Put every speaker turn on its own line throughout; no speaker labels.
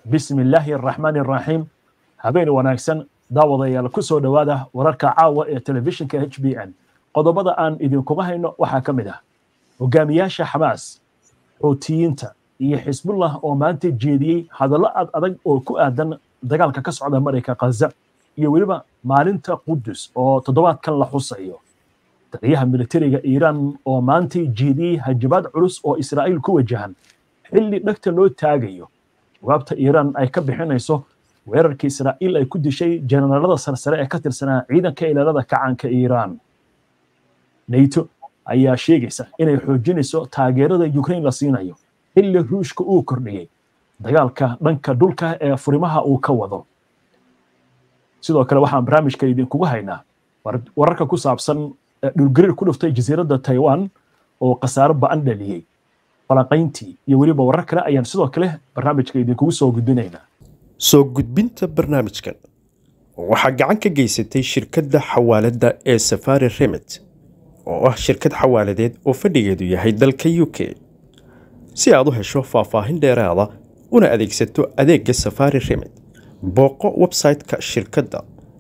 bismi illaahi araxmaani araxiim habeen wanaagsan daawadayaal ku soo dhowaada wararka caawa ee telefishinka h b n qodobada aan idinkuma hayno waxaa ka mid ah hogaamiyaasha xamaas xuutiyiinta iyo xisbullah oo maanta jeediyey hadallo ad adag oo ku aadan dagaalka ka socda marayka khaza iyo weliba maalinta qudus oo toddobaadkan la xusayo taliyaha militariga iiraan oo maantay jeediyey hajabaad culus oo israa'iil ku wajahan xilli dhegta loo taagayo jawaabta iiraan ay ka bixinayso weerarkii israa'iil ay ku dishay jenaraalada sarsare ee ka tirsanaa ciidanka ilaalada kacanka iiraan nato ayaa sheegaysa inay xoojinayso taageerada ukraine la siinayo xilli ruushka uu kordhiyey dagaalka dhanka dhulka ee furimaha uu ka wado sidoo kale waxaan barnaamijka idinkugu haynaa wararka ku saabsan dhulgariir ku dhuftay jasiiradda taiwan oo khasaaro ba'an dhaliyey falanqayntii iyo weliba warar kale ayaan sidoo kale barnaamijka idinkugu soo gudbinaynaa
soo gudbinta barnaamijkan waxaa gacan ka geysatay shirkadda xawaaladda ee safari remit oo ah shirkad xawaaladeed oo fadhigeedu yahay dalka u k si aad u hesho faahfaahin dheeraada una adeegsato adeegga safari remit booqo website-ka shirkadda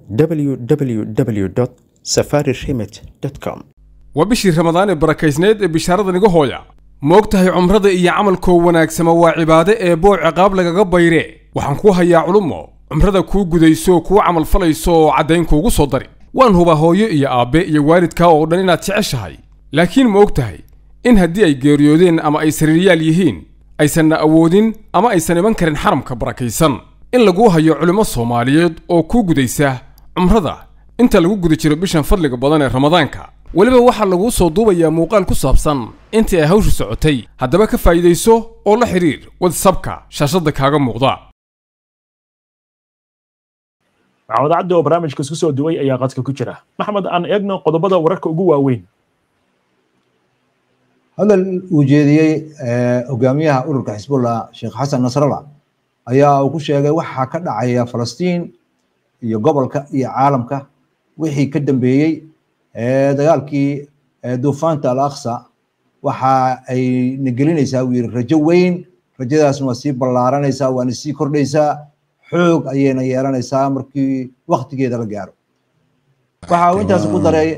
www safari remit com
waa bishii ramadaan ee barakaysneed ee bishaaradan iga hooya ma og tahay cumrada iyo camalkoo wanaagsama waa cibaade ee boo ciqaab lagaga bayre waxaan kuu hayaa culummo cumrada kuu gudayso kuu camalfalayso oo caddayn kuugu soo dari waan hubaa hooyo iyo aabbe iyo waalidkaa oo dhan inaad jeceshahay laakiin ma og tahay in haddii ay geeriyoodeen ama ay sariiryaal yihiin aysanna awoodin ama aysan iman karin xaramka barakaysan in laguu hayo culimmo soomaaliyeed oo kuu gudaysa cumrada inta lagu guda jiro bishan fadliga badan ee ramadaanka weliba waxaa laguu soo duubayaa muuqaal ku saabsan intii ay hawshu socotay haddaba ka faa'iidayso oo la xidhiir wadsabka shaashadda kaaga muuqda
maxamed cabdi oo barnaamijka isku soo duway ayaa qadka ku jira maxmed aan eegno qodobada wararka ugu waaweyn
hadal uu jeediyey hogaamiyaha ururka xisbullah sheekh xasan nasrallah ayaa uu ku sheegay waxaa ka dhacaya falastiin iyo gobolka iyo caalamka wixii ka dambeeyey dagaalkii duufaanta al aqsa waxa ay nagelinaysaa uu yiri rajo weyn rajadaasna waa sii ballaaranaysaa waana sii kordhaysaa xoog ayayna yeelanaysaa markii waktigeeda la gaaro waxa uu intaas ku daray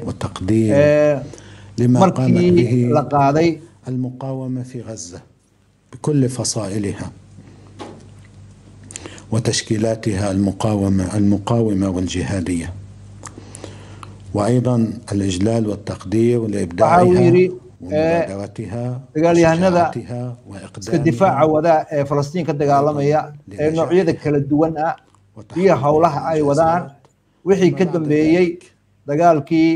markii la qaaday
المقاومة في غزة بكل فصائلها وتشكيلاتها المقاومة المقاومة والجهادية وأيضا الإجلال والتقدير لإبداعها ومبادرتها
dagaalyahanada iska difaaca wada ee falastiin ka dagaalamaya ee noocyada kala duwan ah iyo howlaha ay wadaan wixii ka dambeeyey dagaalkii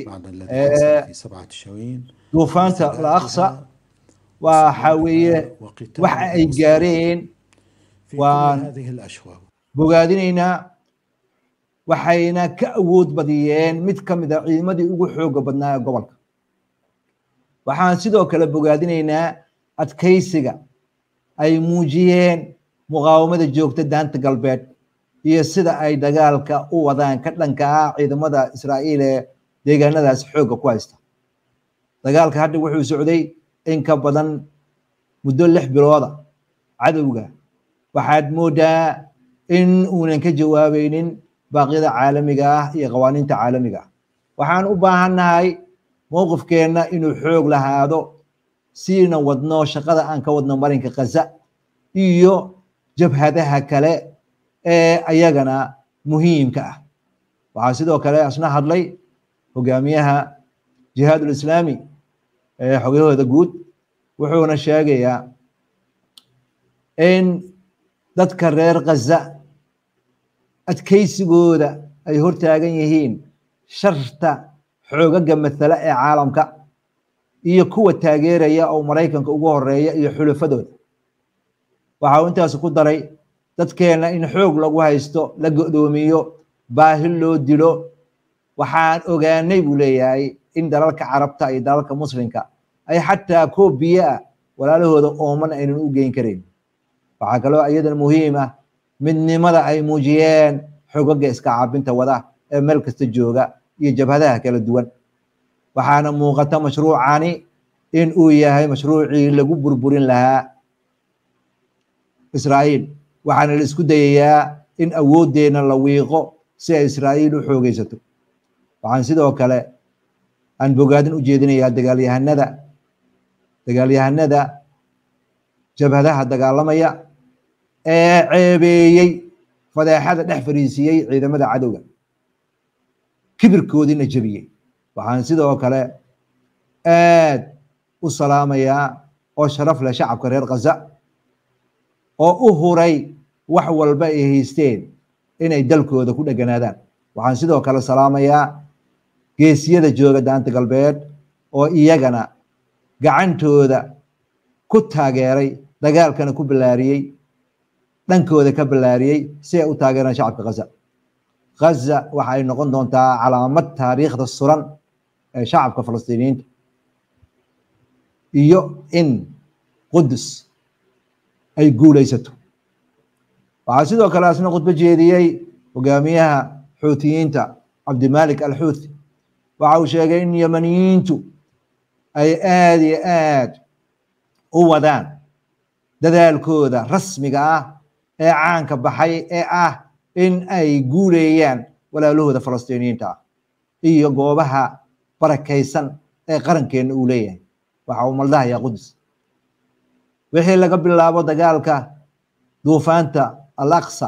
duufaanta al aqsa waxa weeye waxa ay gaareen waan bogaadinaynaa waxayna ka awood badiyeen mid ka mid a ciidamadii ugu xooga badnaa ee gobolka waxaan sidoo kale bogaadinaynaa adkaysiga ay muujiyeen muqaawamada joogta daanta galbeed iyo sida ay dagaalka u wadaan ka dhanka ah ciidamada israa'iil ee deegaanadaas xoogga ku haysta dagaalka hadda wuxuu socday in ka badan muddo lix bilooda cadowga waxaad moodaa in uunan ka jawaabaynin baaqyada caalamiga ah iyo qawaaniinta caalamiga ah waxaan u baahannahay mowqifkeenna inuu xoog lahaado siina wadno shaqada aan ka wadno marinka khaza iyo jabhadaha kale ee ayagana muhiimka ah waxaa sidoo kale asna hadlay hogaamiyaha jihaadul islaami ee xogahooda guud wuxuuna sheegayaa in dadka reer khaza adkaysigooda ay hortaagan yihiin sharta xoogaga mathala ee caalamka iyo kuwa taageeraya oo maraykanka ugu horeeya iyo xulafadooda waxa uu intaas ku daray dadkeenna in xoog lagu haysto la go'doomiyo baahi loo dilo waxaan ogaanay buu leeyahay in dalalka carabta iyo dalalka muslimka ay xataa koob biyo ah walaalahooda ooman aynan u geyn karayn waxaa kaloo iyadan muhiim ah midnimada ay muujiyeen xogaga iska caabinta wada ee meel kasta jooga iyo jabhadaha kala duwan waxaana muuqata mashruucani in uu yahay mashruucii lagu burburin lahaa israa'iil waxaana la isku dayayaa in awooddeenna la wiiqo si ay israa'iil u xoogaysato waxaan sidoo kale aan bogaadin u jeedinayaa dagaalyahanada dagaalyahanada jabhadaha dagaalamaya ee ceebeeyey fadeexada dhex fariisiiyey ciidamada cadowga kibirkoodiina jebiyey waxaan sidoo kale aad u salaamayaa oo sharaf leh shacabka reer khaza oo u huray wax walba ay haysteen inay dalkooda ku dheganaadaan waxaan sidoo kale salaamayaa geesiyada jooga daanta galbeed oo iyagana gacantooda ku taageeray dagaalkana ku ballaariyey dhankooda ka ballaariyey si ay u taageeraan shacabka khaza khaza waxa ay noqon doontaa calaamad taariikhda suran ee shacabka falastiiniyiinta iyo in qudus ay guulaysato waxaa sidoo kale asna khudbo jeediyey hogaamiyaha xuutiyiinta cabdimalik alxuuthi waxa uu sheegay in yamaniyiintu ay aad iyo aad u wadaan dadaalkooda rasmiga ah ee caanka baxay ee ah in ay guuleeyaan walaalahooda falastiiniyiinta ah iyo goobaha barakaysan ee qarankeenna uu leeyahay waxa uu maldahayaa qudus wixii laga bilaabo dagaalka duufaanta al aqsa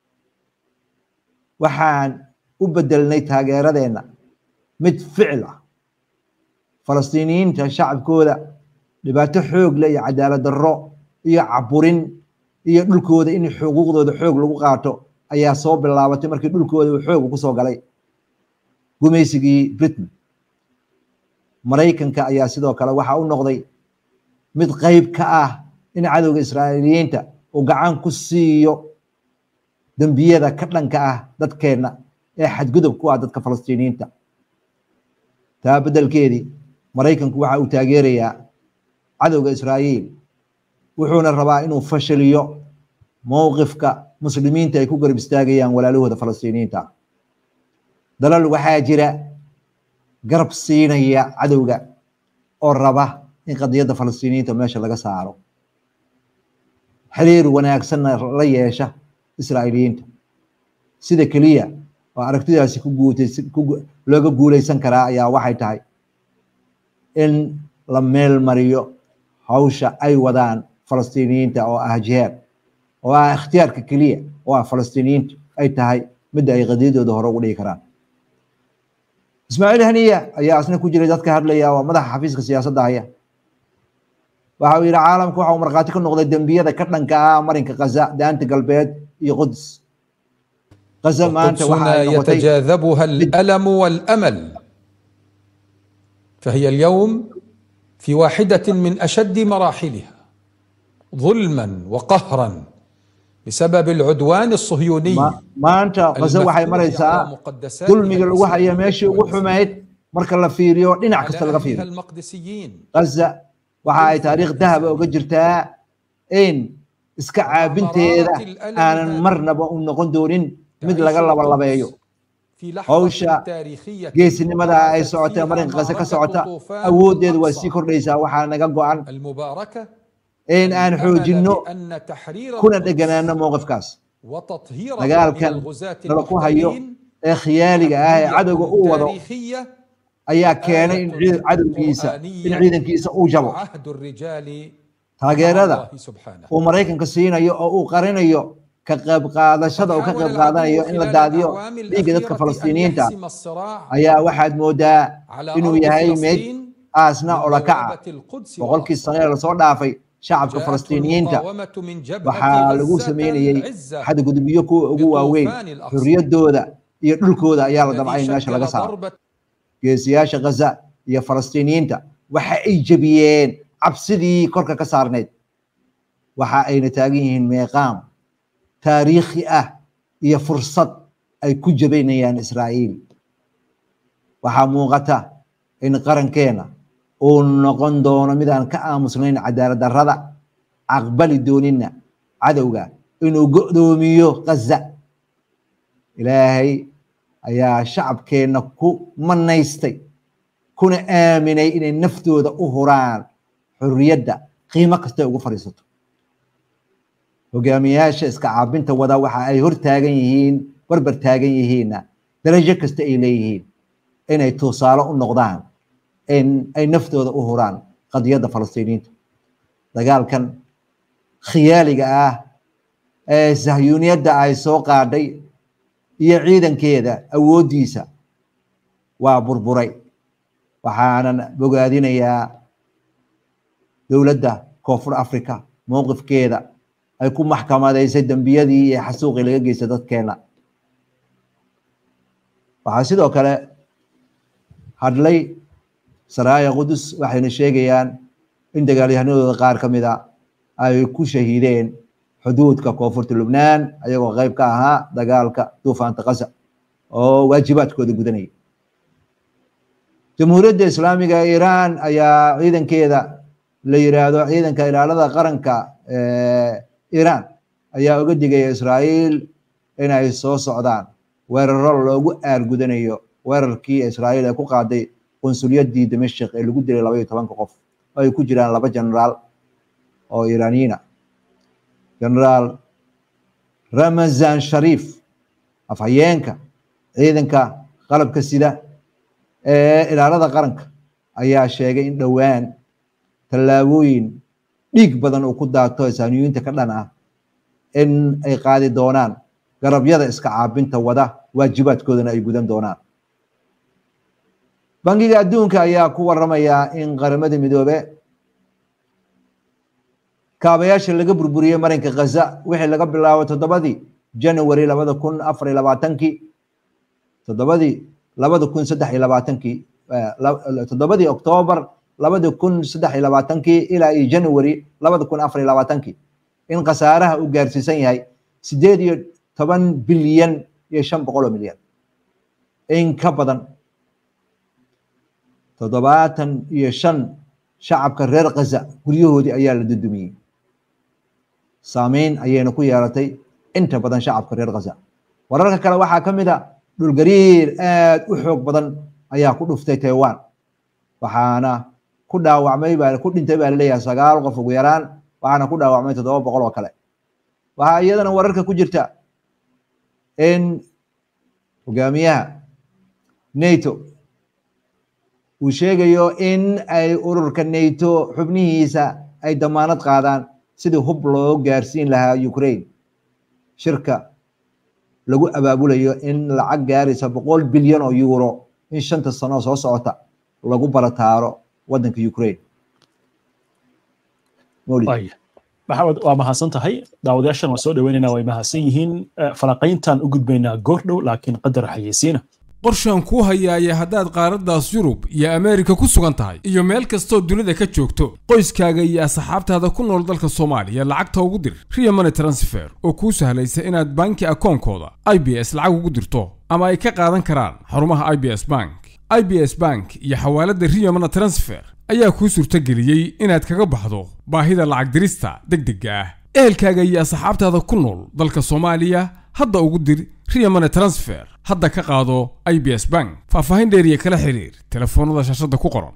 waxaan u bedelnay taageeradeenna mid ficil ah falastiiniyiinta shacabkooda dhibaato xoog leh iyo cadaalad darro iyo caburin iyo dhulkooda in xuquuqdooda xoog lagu qaato ayaa soo bilaabatay markii dhulkooda uu xoog kusoo galay gumaysigii britain maraykanka ayaa sidoo kale waxa u noqday mid qayb ka ah in cadowga israa'iiliyiinta uu gacan ku siiyo dembiyada ka dhanka ah dadkeenna ee xadgudub ku ah dadka falastiiniyiinta taa beddelkeedii maraykanku waxa uu taageerayaa cadowga israa'iil wuxuuna rabaa inuu fashiliyo mowqifka muslimiinta ay ku garab istaagayaan walaalahooda falastiiniyiinta dalal waxaa jira garab siinaya cadowga oo raba in qadiyadda falastiiniyiinta meesha laga saaro xiriir wanaagsanna la yeesha israa'iiliyiinta sida keliya oo aragtidaasi ku guutaysan looga guulaysan karaa ayaa waxay tahay in la meel mariyo hawsha ay wadaan falastiiniyiinta oo ah jihaad oo ah ikhtiyaarka keliya oo ah falastiiniyiintu ay tahay midda ay qadiyadooda hore ugu dhigi karaan ismaaciil haniya ayaa asna ku jiray dadka hadlaya waa madaxa xafiiska siyaasadda haya waxa uu yidhi caalamku waxa uu markhaati ka noqday dembiyada ka dhanka ah marinka khaza daanta galbeed iyo qudus khaza maanta waxa ay noqotay
يتجاذبها الألم والأمل فهي اليوم في واحدة من أشد مراحلها ظلما وقهرا بسبب العدوان الصهيوني
ma- maanta khaza waxay
المفتوح
maraysaa
على مقدساتها
dulmiga lagu haya meeshii ugu xumayd marka la fiiriyo dhinac kasta laga
على أهلها
fiiriyo
المقدسيين
khaza waxa ay taariikh dahaba uga jirtaa in iska caabinteeda aanan marnaba u noqon doonin mid laga labalabeeyo
في
hawsha
لحظة تاريخية
geesinimada ay socotee marinka khaza ka socota awooddeedu waa sii kordhaysaa waxaa naga go-an
المباركة
in aan xoojinno
أن تحرير
kuna
القدس
dheganaano mowqifkaas
وتطهير
dagaalkan nala ku hayo ee khiyaaliga ah ee cadowga uu wado
تاريخية
ayaa keenay in ciid- cadowgiisa in ciidankiisa uu jabo
عهد الرجال
taageerada
مع الله سبحانه
uu maraykanka siinayo oo uu qarinayo ka qayb qaadashada uu ka qayb qaadanayo in la daadiyo dhiigga dadka falastiiniyiinta ayaa waxaad moodaa inuu yahay mid aasna olakaca boqolkii sane ee lasoo dhaafay shacabka falastiiniyiinta waxaa lagu sameynayey xadgudubyo kuwa ugu waaweyn xurriyaddooda iyo dhulkooda ayaa la damcay in meesha laga saaro geesiyaasha ghaza iyo falastiiniyiinta waxa ay jebiyeen cabsidii korka ka saarneyd waxa ayna taagan yihiin meeqaam taariikhi ah iyo fursad ay ku jabaynayaan israa'iil waxaa muuqata in qarankeena uu noqon doono midaan ka aamusnayn cadaalad darrada aqbali doonina cadowga inuu go'doomiyo ghaza ilaahay ayaa shacabkeenna ku manaystay kuna aaminay inay naftooda u huraan xurriyadda qiimo kastay ugu fadhiisato hogaamiyaasha iska caabinta wada waxa ay hor taagan yihiin barbar taagan yihiinna darajo kasta ay leeyihiin inay tusaale u noqdaan in ay naftooda u huraan qadiyadda falastiiniinta dagaalkan khiyaaliga ah ee sahyuuniyadda ay soo qaadhay iyo ciidankeeda awooddiisa waa burburay waxaanan bogaadinayaa dowladda koonfur africa mowqifkeeda ay ku maxkamadaysay dembiyadii iyo xasuuqii laga geystay dadkeena waxaa sidoo kale hadlay saraaya qudus waxayna sheegayaan in dagaalyahanadooda qaar ka mid a ay ku shahiideen xuduudka koonfurta lubnaan ayagoo qayb ka ahaa dagaalka duufaanta kasa oo waajibaadkooda gudanaya jamhuuriyadda islaamiga ee iiraan ayaa ciidankeeda la yiraahdo ciidanka ilaalada qaranka iiraan ayaa uga digaya israa'iil inay soo socdaan weeraro loogu aargudanayo weerarkii israa'iil ee ku qaaday qunsulyaddii dimashik ee lagu dilay laba iyo tobanka qof oo ay ku jiraan laba generaal oo iiraaniyiina generaal ramazan shariif afhayeenka ciidanka qalabka sida ee ilaalada qaranka ayaa sheegay in dhowaan tallaabooyin dhiig badan uu ku daato isaaniyiinta ka dhan ah in ay qaadi doonaan garabyada iska caabinta wada waajibaadkoodana ay gudan doonaan bangiga adduunka ayaa ku waramaya in qaramada midoobe kaabayaasha laga burburiyey marinka khaza wixii laga bilaabo toddobadii january labada kun afar iyo labaatankii toddobadii labada kun saddex iyo labaatankii toddobadii octoobar labada kun saddex iyo labaatankii ilaa iyo january labada kun afar iyo labaatankii in khasaaraha uu gaarsiisan yahay sideed iyo toban bilyan iyo shan boqol oo milyan in ka badan toddobaatan iyo shan shacabka reer khaza guryahoodii ayaa la dudumiyey saameyn ayayna ku yeelatay inta badan shacabka reer khaza wararka kale waxaa ka mid a dhulgariir aad u xoog badan ayaa ku dhuftay taiwan waxaana ku dhaawacmay baa ku dhintay baa laleeyahay sagaal qof ugu yaraan waxaana ku dhaawacmay toddoba boqol oo kale waxaa iyadana wararka ku jirta in hogaamiyaha nato uu sheegayo in ay ururka nato xubnihiisa ay damaanad qaadaan sidii hub loo gaarsiin lahaa ukraine shirka lagu abaabulayo in lacag gaaraysa boqol bilyan oo euro in shanta sano soo socota lagu barataaro wadanka ukraine
maxamed waa mahadsan tahay daawadayaashan waa soo dhaweynayna way mahadsan yihiin falanqayntan u gudbaynaa goordhow laakiin qadar xayeysiina
qorshaan kuu hayaaya haddaad qaaraddaas yurub iyo ameerika ku sugan tahay iyo meel kastoo dunida ka joogto qoyskaaga iyo asxaabtaada ku nool dalka soomaaliya lacagta ugu dir riya money transfer oo kuu sahlaysa inaad banki akoonkooda i b s lacag ugu dirto ama ay ka qaadan karaan xarumaha i b s bank i b s bank iyo xawaaladda riya money transfer ayaa kuu suurtageliyey inaad kaga baxdo baahida lacag dirista deg degga ah ehelkaaga iyo asxaabtaada ku nool dalka soomaaliya hadda ugu dir riya money transfer hadda ka qaado i b s bank faahfaahin dheeriya kala xiriir telefoonnada shaashadda ku qoran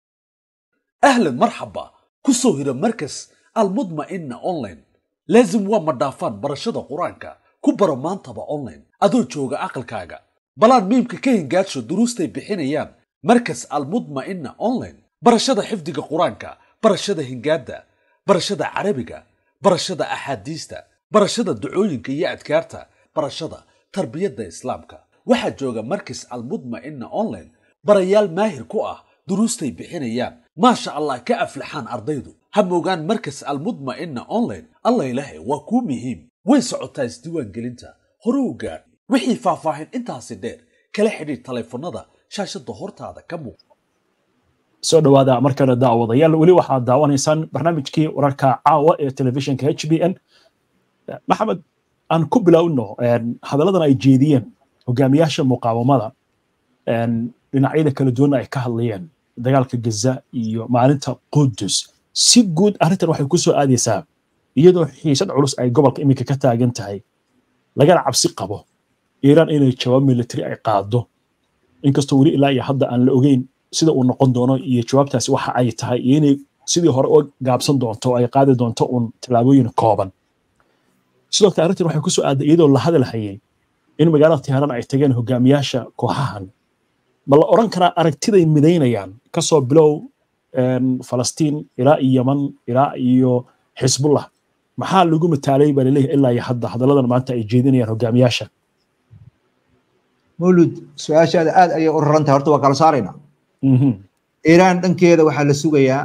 أهلا مرحبا كسو هيرا مركز المطمئنة أونلاين لازم وما دافان برشادة قرانكا كبرا مانتبا أونلاين أدو جوغا عقل كاغا بلان ميمكا كين جاتشو دروستي بحينيان مركز المطمئنة أونلاين برشادة حفظك قرانكا برشادة هنجادة برشادة عربيكا برشادة أحاديثتا برشادة دعوينكا يا أدكارتا برشادة تربية إسلامكا waxaa jooga markis almudma'ina online barayaal maahir ku ah duruustay bixinayaan maasha allah ka aflaxaan ardaydu ha moogaan markas almudma'ina online allah ilaahay waa kuu muhiim way socotaa isdiiwaangelinta hore u gaadh wixii faahfaahin intaasi dheer kala xidhiir taleefannada shaashadda hortaada ka muuqda
soo dhawaada markale daawadayaal weli waxaad daawanaysaan barnaamijkii wararka caawa ee telefishinka h b n maxamed aan ku bilowno hadalladan ay jeediyeen hogaamiyaasha muqaawamada dhinacyada kala duwanna ay ka hadlayeen dagaalka gaza iyo maalinta qudus si guud arrintan waxay ku soo aadaysaa iyadoo xiisad culus ay gobolka iminka ka taagan tahay lagana cabsi qabo iiraan inay jawaab military ay qaado inkastoo weli ilaa iyo hadda aan la ogeyn sida uu noqon doono iyo jawaabtaasi waxa ay tahay iyo inay sidii hore u gaabsan doonto ay qaadi doonto uun tallaabooyin kooban sidoo kale arrintan waxay kusoo aaday iyadoo la hadalhayay in magaalada tiharan ay tageen hogaamiyaasha kooxahan ma la oran karaa aragtiday midaynayaan kasoo bilow falastiin ilaa iyo yaman ilaa iyo xisbullah maxaa lagu mataalay baa laleeyahay ilaa iyo hadda hadalladan maanta ay jeedinayaan hogaamiyaasha
mawlud su-aashaada aad ayay u raran tahay horta waa kala saaraynaa iiraan dhankeeda waxaa la sugayaa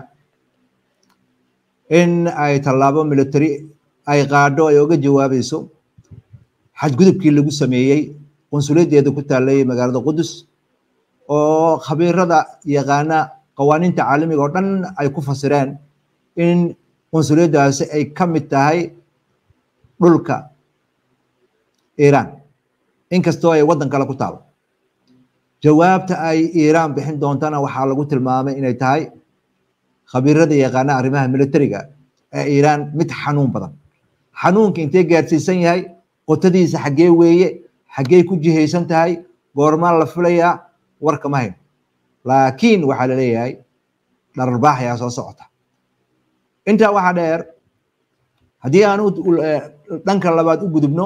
in ay tallaabo military ay qaadho ay oga jawaabayso xadgudubkii lagu sameeyey qunsuliyaddeeda ku taallay magaalada qudus oo khabiirada yaqaana qawaaniinta caalamiga oo dhan ay ku fasireen in qunsuliyaddaasi ay ka mid tahay dhulka iiraan inkastoo ay waddan kale ku taalo jawaabta ay iiraan bixin doontana waxaa lagu tilmaamay inay tahay khabiirada yaqaana arrimaha militariga ee iiraan mid xanuun badan xanuunka intee gaarsiisan yahay qotadiisa xaggee weeye xaggee ku jihaysan tahay goormaa la filayaa warka ma hayno laakiin waxaa la leeyahay dhararbaax ayaa soo socota intaa waxaa dheer haddii aan dhanka labaad u gudubno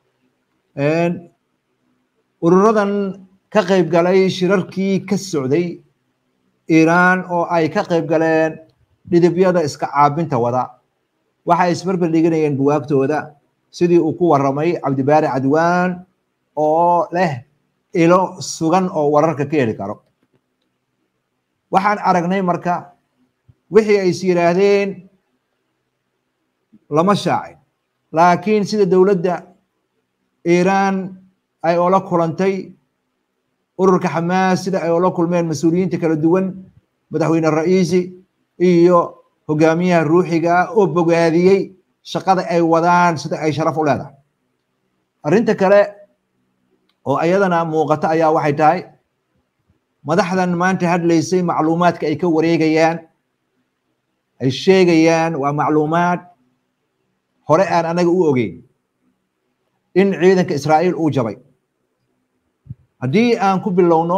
ururadan ka qayb galay shirarkii ka socday iiraan oo ay ka qayb galeen dhidibyada iska caabinta wada waxay isbarbar dhiganayeen buwaagtooda sidii uu ku warramay cabdibaari cadwaan oo leh ilo sugan oo wararka ka heli karo waxaan aragnay marka wixii ay is yidhaahdeen lama shaacin laakiin sida dowladda iiraan ay oola kulantay ururka xamaas sida ay oola kulmeen mas-uuliyiinta kala duwan madaxweyne ra'iisi iyo hogaamiyaha ruuxiga oo bogaadiyey shaqada ay wadaan sida ay sharaf u leedahay arrinta kale oo ayadana muuqata ayaa waxay tahay madaxdan maanta hadlaysay macluumaadka ay ka wareegayaan ay sheegayaan waa macluumaad hore aan anaga u ogeyn in ciidanka israa'iil uu jabay haddii aan ku bilowno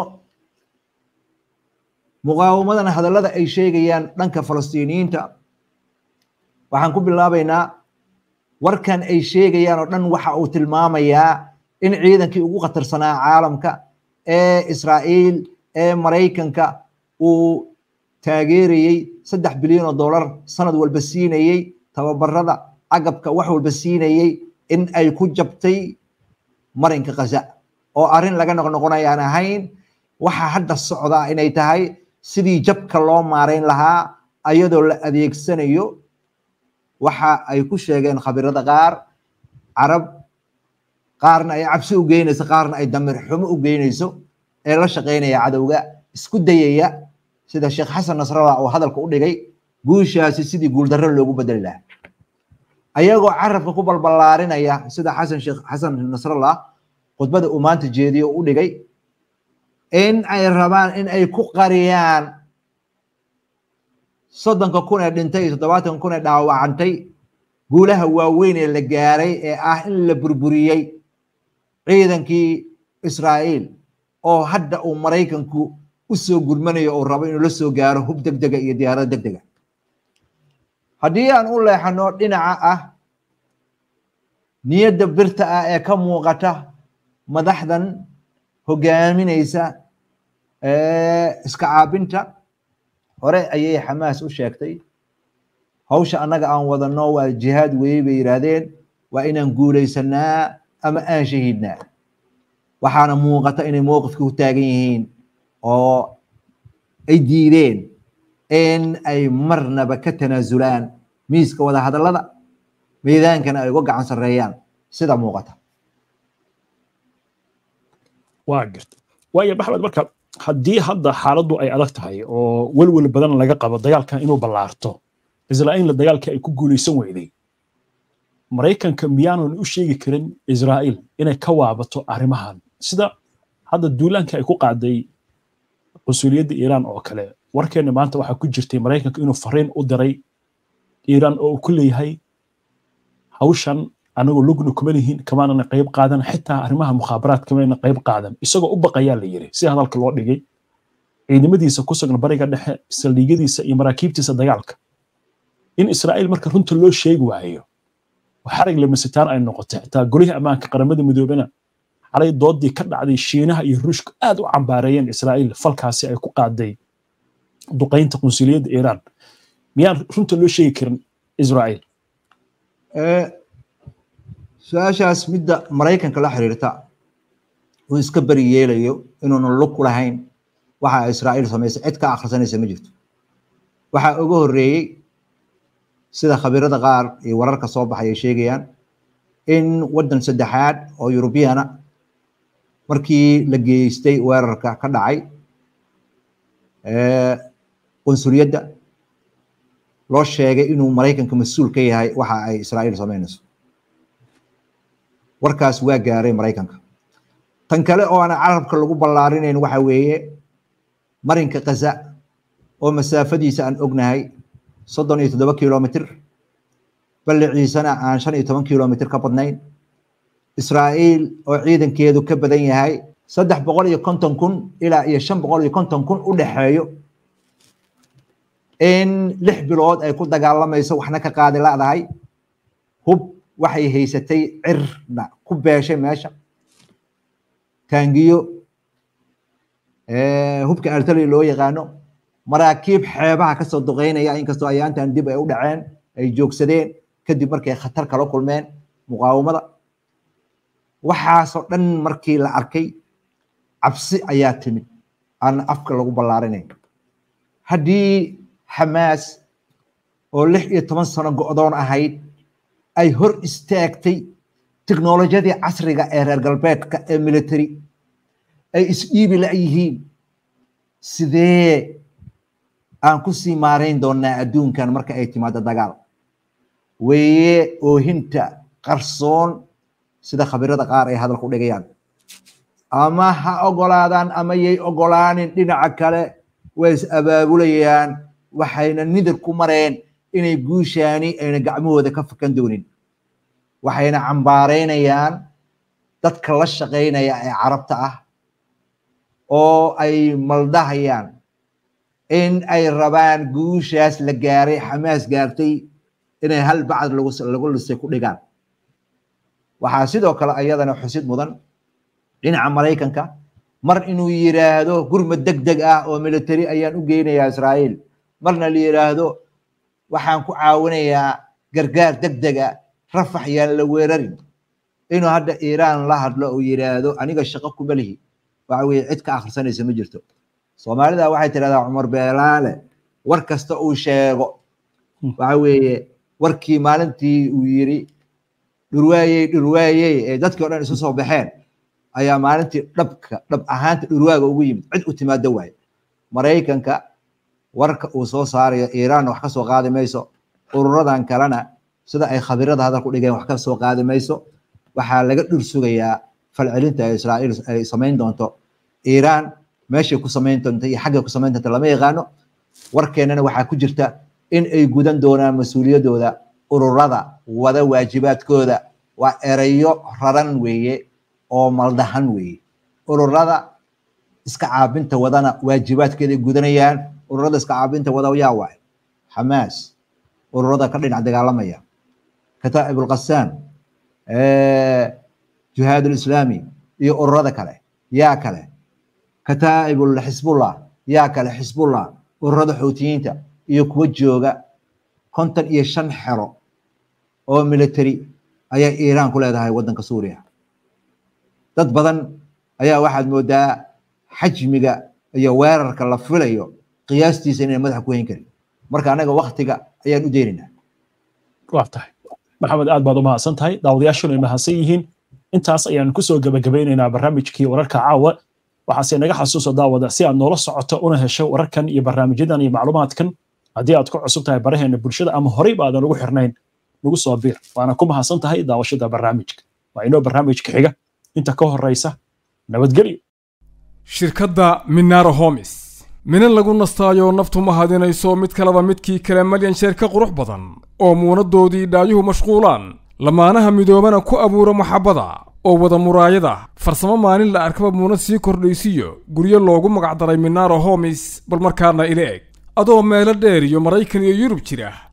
muqaawamadan hadallada ay sheegayaan dhanka falastiiniyiinta waxaan ku bilaabaynaa warkan ay sheegayaan oo dhan waxa uu tilmaamayaa in ciidankii ugu khatarsanaa caalamka ee israa'iil ee maraykanka uu taageerayey saddex bilyan oo dollar sanad walba siinayey tababarada agabka wax walba siinayey in ay ku jabtay marinka khaza oo arrin laga noqnoqonayaan ahayn waxa hadda socdaa inay tahay sidii jabka loo maarayn lahaa ayadoo la adeegsanayo waxa ay ku sheegeen khabirada qaar carab qaarna ay cabsi u geynayso qaarna ay damir xumo u geynayso ee la shaqaynaya cadowga isku dayaya sida sheekh xasan nasrallah oo hadalka u dhigay guushaasi sidii guuldarro loogu bedeli lahaa ayagoo carabka ku balballaarinaya sida xasan sheekh xasan nasrallah khudbada uu maanta jeediyo u dhigay in ay rabaan in ay ku qariyaan soddonka kun ee dhintay iyo toddobaatanka kun ee dhaawacantay guulaha waaweyn ee la gaaray ee ah in la burburiyey ciidankii israa'iil oo hadda uu maraykanku u soo gurmanayo uu rabo inuu la soo gaaro hub deg dega iyo diyaarad deg dega haddii aan u leexano dhinaca ah niyadda birta ah ee ka muuqata madaxdan hogaaminaysa iska caabinta hore ayay xamaas u sheegtay hawsha annaga aan wadano waa jihaad weeye bay yidhaahdeen waa inaan guulaysanaa ama aan shahiidnaa waxaana muuqata inay mowqifka ku taagan yihiin oo ay diideen in ay marnaba ka tanaasulaan miiska wada hadallada miidaankana ay uga gacan sarreeyaan sida muuqata
waa garta waayo maxmed marka haddii hadda xaaladdu ay adag tahay oo welwel badan laga qabo dagaalkan inuu ballaarto israa'iilna dagaalkii ay ku guulaysan weyday maraykanka miyaanan u sheegi karin israa'iil inay ka waabato arrimahan sida hadda duulaanka ay ku qaaday qunsuliyadda iiraan oo kale warkeenna maanta waxaa ku jirtay maraykanka inuu fariin u diray iiraan oo uu ku leeyahay hawshan anagoo lugna kuma lihin kamaanana qayb qaadan xitaa arrimaha mukhaabaraad kamayna qayb qaadan isagoo u baqayaa la yiri si hadalka loo dhigay ciidamadiisa ku sugan bariga dhexe saldhigyadiisa iyo maraakiibtiisa dagaalka in israa'iil marka runta loo sheegi waayo xarig lamasitaan ay noqotay xitaa golihii ammaanka qaramada midoobena xalay doodii ka dhacday shiinaha iyo ruushka aad u cambaareeyeen israa'iil falkaasi ay ku qaaday duqaynta qunsuliyadda iiraan miyaan runta loo sheegi karin israa'iil
su-aashaas midda maraykanka la xiriirta uu iska beri yeelayo inuunan lug ku lahayn waxa israa'iil samaysay cid ka akhrisanaysa ma jirto waxaa uga horreeyey sida khabiirada qaar iyo wararka soo baxay ay sheegayaan in waddan saddexaad oo yurubiyana markii la geystay weerarka ka dhacay qunsuliyadda loo sheegay inuu maraykanka mas-uul ka yahay waxa ay israa'iil samaynayso warkaas waa gaaray maraykanka tan kale oo aan carabka lagu ballaarinayn waxa weeye marinka kaza oo masaafadiisa aan ognahay soddon iyo toddoba kilomitr balliciisana aan shan iyo toban kilomitr ka badnayn israa'iil oo ciidankeedu ka badan yahay saddex boqol iyo konton kun ilaa iyo shan boqol iyo konton kun u dhexeeyo in lix bilood ay ku dagaalamayso waxna ka qaadi ladahay hub waxay haysatay cirna ku beeshay meesha taangiyo hubka artali loo yaqaano maraakiib xeebaha kasoo duqeynaya inkastoo ayaantan dib ay u dhaceen ay joogsadeen kadib markay khatar kala kulmeen muqaawamada waxaasoo dhan markii la arkay cabsi ayaa timid aan afka lagu ballaarinayn haddii xamaas oo lix iyo toban sano go'doon ahayd ay hor istaagtay teknolojiyadii casriga ee reer galbeedka ee military ay isdhiibi la'yihiin sidee aan ku sii maarayn doonaa adduunkan marka ay timaado dagaal weeye oohinta qarsoon sida khabirada qaar ay hadalku dhigayaan ama ha ogolaadaan ama yay ogolaanin dhinaca kale way is abaabulayaan waxayna nidir ku mareen inay guushaani ayna gacmahooda ka fakan doonin waxayna cambaaraynayaan dadka la shaqaynaya ee carabta ah oo ay maldahayaan in ay rabaan guushaas la gaaray xamaas gaartay inay hal bacd lagu lisay ku dhigaan waxaa sidoo kale ayadana xusid mudan dhinaca maraykanka mar inuu yiraahdo gurmad deg deg ah oo military ayaan u geynayaa israa'iil marna la yiraahdo waxaan ku caawinayaa gargaar deg dega rafax yaan la weerarin inuu hadda iiraan la hadlo uu yiraahdo aniga shaqo kuma lihi waxa weye cid ka akhrisanaysa ma jirto soomaalida waxay tidhahdaa cumar beelaale war kasta uu sheego waxa weeye warkii maalintii uu yiri dhurwaayey dhurwaayey ee dadkii o dhan isu soo baxeen ayaa maalintii dhabka dhab ahaanta dhurwaaga ugu yimid cid u timaado waaye maraykanka warka uu soo saarayo iiraan wax ka soo qaadi mayso ururadan kalena sida ay khabirada hadalku dhigeen wax ka soo qaadi mayso waxaa laga dhur sugayaa falcelinta ay israa'iil ay samayn doonto iiraan meeshay ku samayn doonto iyo xaggay ku samayn doonto lama yaqaano warkeennana waxaa ku jirta in ay gudan doonaan mas-uuliyaddooda ururada wada waajibaadkooda waa erayo raran weeye oo maldahan weeye ururada iska caabinta wadana waajibaadkeeday gudanayaan ururada iska caabinta wada yaa waay xamaas ururada ka dhinac dagaalamaya kataa'ib ulqasaan jihaad ulislaami iyo ururada kale yaa kale kataa'ib xisbullah yaa kale xisbullah ururada xuutiyiinta iyo kuwa jooga konton iyo shan xero oo military ayaa iiraan ku leedahay waddanka suuriya dad badan ayaa waxaad moodaa xajmiga iyo weerarka la filayo qiyaastiisa inay madaxa ku hayn karin marka anaga waktiga ayaan u deynaynaa
waa tahay maxamed aad baad u mahadsan tahay daawadayaashuna ay mahadsan yihiin intaas ayaan kusoo gebagabeynaynaa barnaamijkii wararka caawa waxaase naga xasuuso daawada si aad noola socoto una hesho wararkan iyo barnaamijyadan iyo macluumaadkan haddii aad ku cusub tahay baraheena bulshada ama horey baadan ugu xirnayn nagu soo biir waana ku mahadsan tahay daawashada barnaamijka waa inoo barnaamijka xiga inta ka horeysa nabadgelyo
shirkadda minaro homis minan lagu nastaayo naftu ma hadinayso mid kaleba midkii kale malyan sheer ka qurux badan oo muunaddoodii dhaayuhu mashquulaan lamaanaha midoobana ku abuura maxabbada oo wada muraayada farsamo maalin la arkaba muunad sii kordhaysiyo guryo loogu magacdaray minaro homis bal markaana ila eg adoo meelo dheer iyo maraykan iyo yurub jira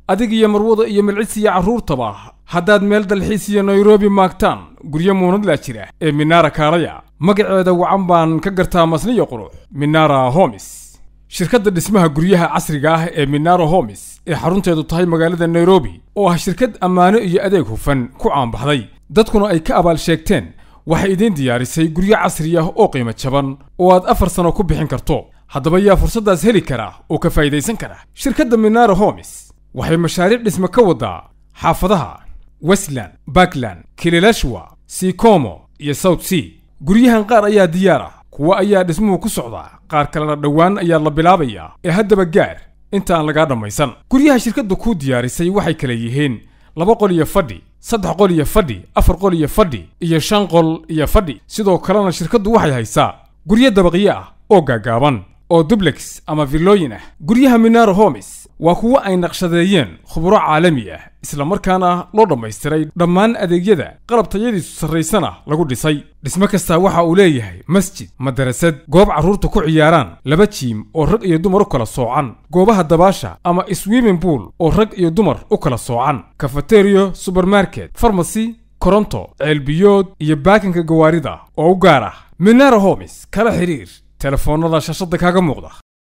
adig iyo marwada iyo milcis iyo carruurtaba haddaad meel dalxiis iyo nairobi maagtaan guryo muunadlaa jira ee minaara kaalaya magaceeda wacan baan ka gartaa masniyo qurux minara homis shirkadda dhismaha guryaha casriga ah ee minara homis ee xarunteedu tahay magaalada nairobi oo ah shirkad ammaano iyo adeeg hufan ku caanbaxday dadkuna ay ka abaal sheegteen waxay idiin diyaarisay guryo casri ah oo qiimo jaban oo aad afar sano ku bixin karto haddaba yaa fursaddaas heli kara oo ka faa'idaysan kara shirkadda minara homis waxay mashaariic dhisme ka wadaa xaafadaha westland bakland kililashwa sikomo iyo south sea guryahan qaar ayaa diyaar ah kuwa ayaa dhismuhu ku socdaa qaar kalena dhowaan ayaa la bilaabayaa ee haddaba gaar inta aan lagaa dhammaysan guryaha shirkadda kuu diyaarisay waxay kala yihiin laba qol iyo fadhi saddex qol iyo fadhi afar qol iyo fadhi iyo shan qol iyo fadhi sidoo kalena shirkaddu waxay haysaa guryo dabaqyo ah oo gaagaaban oo dublex ama villooyin ah guryaha minaro homis waa kuwo ay naqshadeeyeen khuburo caalami ah isla markaana loo dhammaystiray dhammaan adeegyada qalab tayadiisu sarraysana lagu dhisay dhismo kastaa waxa uu leeyahay masjid madarasad goob carruurta ku ciyaaraan laba jiim oo rag iyo dumar u kala soocan goobaha dabaasha ama swimming pool oo rag iyo dumar u kala soocan kafateriyo subermarket farmasy koronto ceelbiyood iyo baakinka gawaarida oo u gaar ah minara homis kala xiriir telefoonnada shashada kaaga muuqda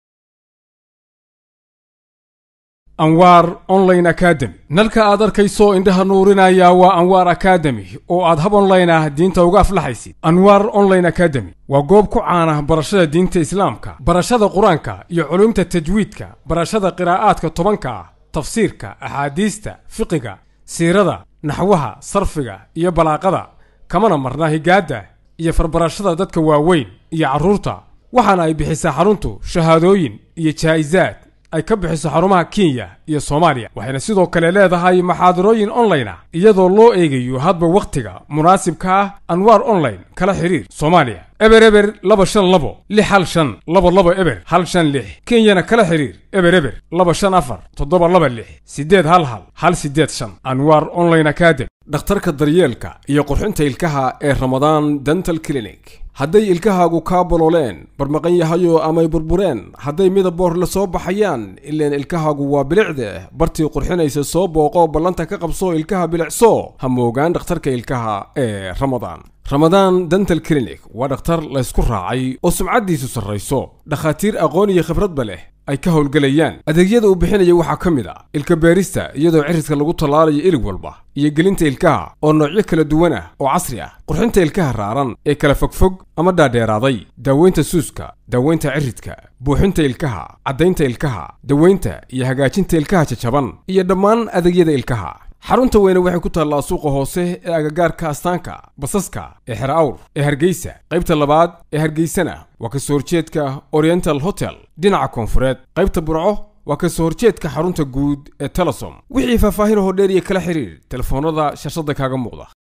anwaar online academy nalka aad arkayso indhaha nuurinaya waa anwaar academy oo aad hab online ah diinta uga aflaxaysid anwaar online academy waa goob ku caana barashada diinta islaamka barashada qur-aanka iyo culumta tajwiidka barashada qiraa'aadka tobanka ah tafsiirka axaadiista fiqiga siirada naxwaha sarfiga iyo balaaqada kamana marna higaadda iyo farbarashada dadka waaweyn iyo carruurta waxaana ay bixisaa xaruntu shahaadooyin iyo jaa'isaad ay ka bixiso xarumaha kenya iyo soomaaliya waxayna sidoo kale leedahay maxaadarooyin online ah iyadoo loo eegayo hadba wakhtiga munaasibka ah anwaar online kala xiriir soomaaliya eber eber laba shan labo lix hal shan laba laba eber hal shan lix kenyana kala xiriir eber eber laba shan afar toddoba laba lix siddeed hal hal hal siddeed shan anwaar online academy dhakhtarka daryeelka iyo qurxinta ilkaha ee ramadaan dental clinic hadday ilkahaagu kaa bolooleen barmaqan yahayo amay burbureen hadday midaboor la soo baxayaan ileen ilkahaagu waa bilicde bartii qurxinaysa soo booqo ballanta ka qabso ilkaha bilicso ha moogaan dhakhtarka ilkaha ee ramadaan ramadaan dental clinic waa dhakhtar laysku raacay oo sumcaddiisu sarrayso dhakhaatiir aqoon iyo khibradba leh ay ka howlgelayaan adeegyada uu bixinaya waxaa ka mid a ilka beerista iyadoo cirridka lagu tallaalayo ilig walba iyo gelinta ilkaha oo noocyo kala duwan ah oo casri ah qurxinta ilkaha raaran ee kala fogfog ama dhaadheeraaday daaweynta suuska daaweynta ciridka buuxinta ilkaha caddaynta ilkaha daweynta iyo hagaajinta ilkaha jajaban iyo dhammaan adeegyada ilkaha xarunta weyne waxay ku taallaa suuqa hoose ee agagaarka astaanka basaska ee xer awr ee hargeysa qaybta labaad ee hargeysana waa ka soo horjeedka oriental hotel dhinaca koonfureed qaybta burco waa ka soo horjeedka xarunta guud ee telesom wixii faahfaahin hoo dheer iyo kala xiriir telefoonnada shashada kaaga muuqda